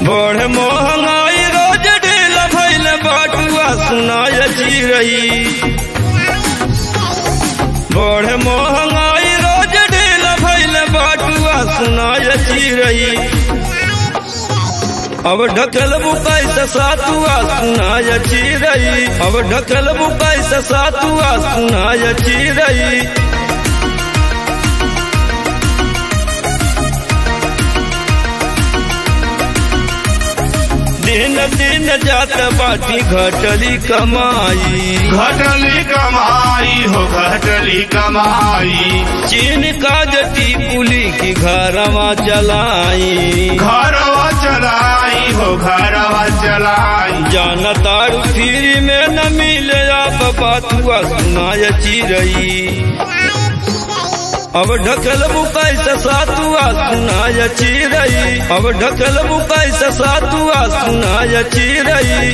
बड़ महंगाई रोज ढेल भैल बटुआ सुनाय चिरई बड़ महंगाई रोज ढेल भैल बटुआ सुनाय चिरई अब ढकल बुकाई से सातुआ सुनाय चिरई अब ढकल बुकाई से सातुआ सुनाय चिरई दिन दिन जात बाटी घटली कमाई घटली कमाई हो घटली कमाई चीन का जटी पुली की घरवा चलाई घरवा चलाई हो घरवा चलाई जानतारू फ्री में न मिले आप बातुआ सुनाय चिरई अब ढकल बुकाई से सातुआ सुनाय चिरई अब ढकल बुकाई से सातुआ सुनाय चिरई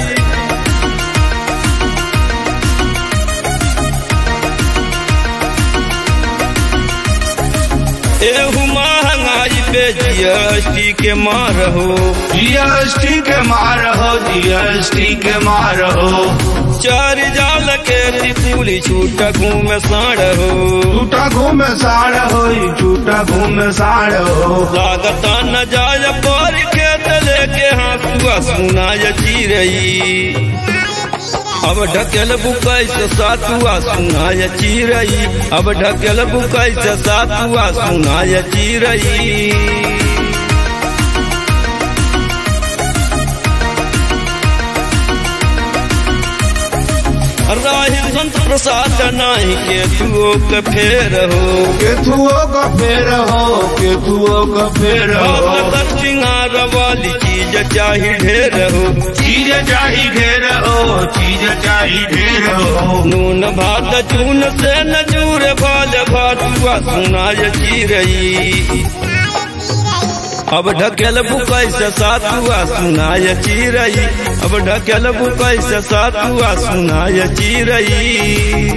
एहू महंगाई पे जीएसटी के मार हो जीएसटी के मार हो जीएसटी के मार हो चार जाल के त्रिपुली छूट घूम साड़ हो टूटा घूम साड़ हो टूटा घूम साड़ हो लागत न जाय पर खेत लेके हाथुआ सुनाय चिरई अब ढकेल बुकाई से सातुआ सुनाय चिरई अब ढकेल बुकाई से सातुआ सुनाय चिरई राही संत प्रसाद नाही के तुओ के फेर हो केथुओ का फेर हो केथुओ का फेर हो भगत सिंगार वाली चीज चाही ढेर हो चीज चाही ढेर हो चीज चाही ढेर हो नून भात चून से न जूर भाल भातुआ सुनाय चिरई अब ढकेल बुकाई से सातुआ सुनाय चिरई अब ढकेल बुकाई से सातुआ सुनाय चिरई